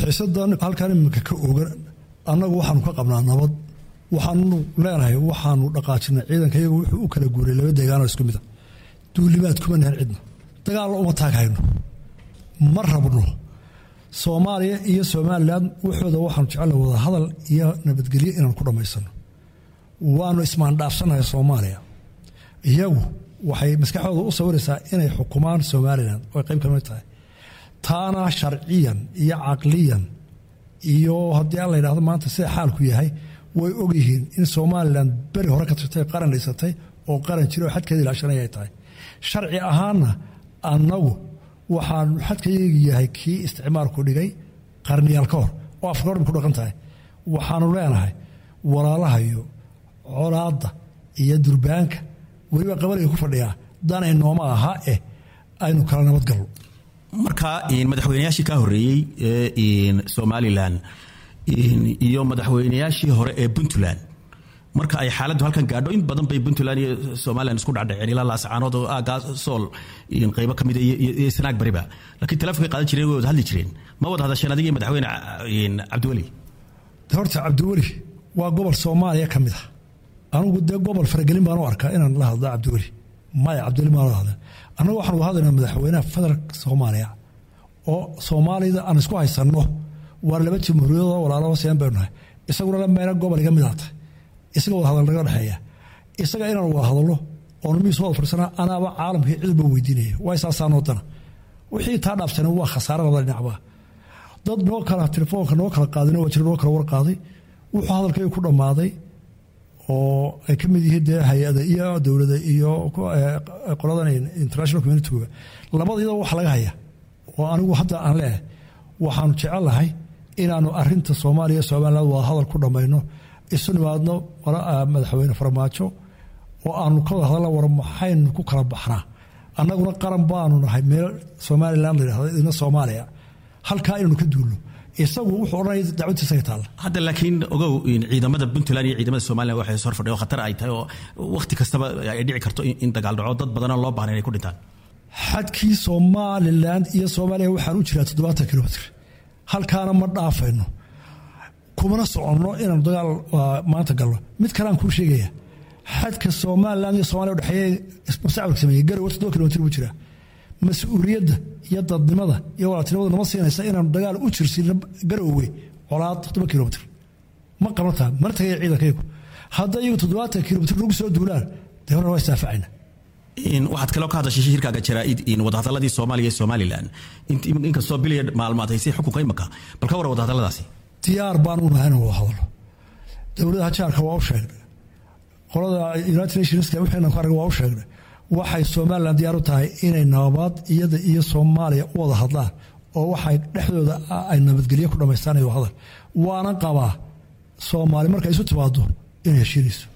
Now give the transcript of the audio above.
xiisadan halkan iminka ka ogan annagu waxaanu ka qabnaa nabad waxaanu leenahay waxaanu dhaqaajinay ciidanka iyagu wuxuu u kala guuray laba deegaanoo isku mid a duulimaad kuma nahan cidna dagaallo uma taaghayno ma rabno soomaaliya iyo somalilan waxooda waxaanu jecelna wada hadal iyo nabadgelyo inaan ku dhammaysano waanu ismaandhaafsanahay soomaaliya iyagu waxay maskaxdooda u sawiraysaa inay xukumaan somalilan oo qayb ka mid tahay taana sharciyan iyo caqliyan iyo haddii aan la yidhahdo maanta sida xaalku yahay way ogyihiin in somalilan beri hore ka tirtay qaran dhisatay oo qaran jira oo xadkeeda ilaashanaya ay tahay sharci ahaanna annagu waxaanu xadkayagi yahay kii isticmaalku dhigay qarniyaal ka hor oo afgordham ku dhaqan tahay waxaanu leenahay walaalahayo colaadda iyo durbaanka weliba qabaliga ku fadhiyaa danay nooma aha eh aynu kala nabadgalno marka madaxweynayaashii ka horeeyey ee somalilan iyo madaxweynayaashii hore ee puntland marka ay xaaladdu halkan gaadho in badan bay puntland iyo somalilan isku dhacdhaceen ilaa laascaanood oo aagaa sool qaybo ka mida iyo sanaag bariba laakiin telefonkay qaadan jireen way wada hadli jireen ma wada hadasheen adiga iyo madaxweyne cabdiweli horta cabdiweli waa gobol soomaaliya ka mid ah anugu dee gobol faragelin baan u arkaa inaan la hadlo cabdiweli maya cabdiweli maan la hadla annagu waxaan uga hadlaynaa madaxweynaha federaalka soomaaliya oo soomaalida aan isku haysanno waar laba jamhuuriyadoo walaalaba seen baynu nahay isaguna la meena gobol iga mid aatay isaga wada hadal naga dhexeeya isaga inaan wada hadalno oonu miis wada fadhisanaa anaaba caalamkii cidba weydiinaya waa isaasaanoo dana wixii taa dhaafsana waa khasaare labada dhinacba dad noo kala telefoonka noo kala qaadin waa jira noo kala warqaaday wuxuu hadalkayga ku dhammaaday oo ay ka mid yihiin dee hay-ada iyo dowlada iyo qoladan international communitiga labada iyadoo wax laga haya oo anigu hadda aan leehay waxaanu jecelnahay inaanu arinta soomaaliya somaliland wada hadal ku dhammayno isu nimaadno madaxweyne farmaajo oo aanu ka wada hadalna war maxaynu ku kala baxnaa annaguna qaran baanu nahay meel somalilan la yidhahdo idina soomaaliya halkaa inaynu ka duulno isagu wuxuu odhanaya dacwaddiisa ka taalla hadda laakiin ogow ciidamada puntland iyo ciidamada somalilan waxay soo fadhiya oo khatar ay tahay oo wakhti kastaba ay dhici karto in dagaal dhaco dad badanoo loo baahnay inay ku dhintaan xadkii somalilan iyo soomaaliya waxaan u jiraa toddobaatan kilomitr halkaana ma dhaafayno kumana soconno inaanu dagaal maanta galno mid kaleaan kuu sheegaya xadka somalilan iyo somalia udhexeeya mustacmalka sameeyey garow toddoba kilomitr buu jiraa mas-uuliyadda iyo dadnimada iyo walaaltinimada nama siinaysa inaanu dagaal u jirsiino garowwe colaad toddoba kilomitr ma qabantaa mana tagaya ciidankaygu hadda iyagu toddobaatan kilomitr nagu soo duulaan dee horna waa isdaafacayna waxaad kaloo ka hadashay shirkaaga jaraaid wadahadaladii soomaaliya iyo somalilan inkastoo biliya maalmaad haysay xukunka imaka bal ka war wadahadaladaasi diyaar baan u nahay inaan wada hadalo dowladaha jaarka waa u sheegnay qolada united nationska wixaynan ku arag waa u sheegnay waxay somalilan diyaar u tahay inay nabad iyada iyo soomaaliya u wada hadlaan oo waxay dhexdooda ay nabadgelyo ku dhammaystaanayo hadal waana qabaa soomaali markay isu timaado inay heshiinayso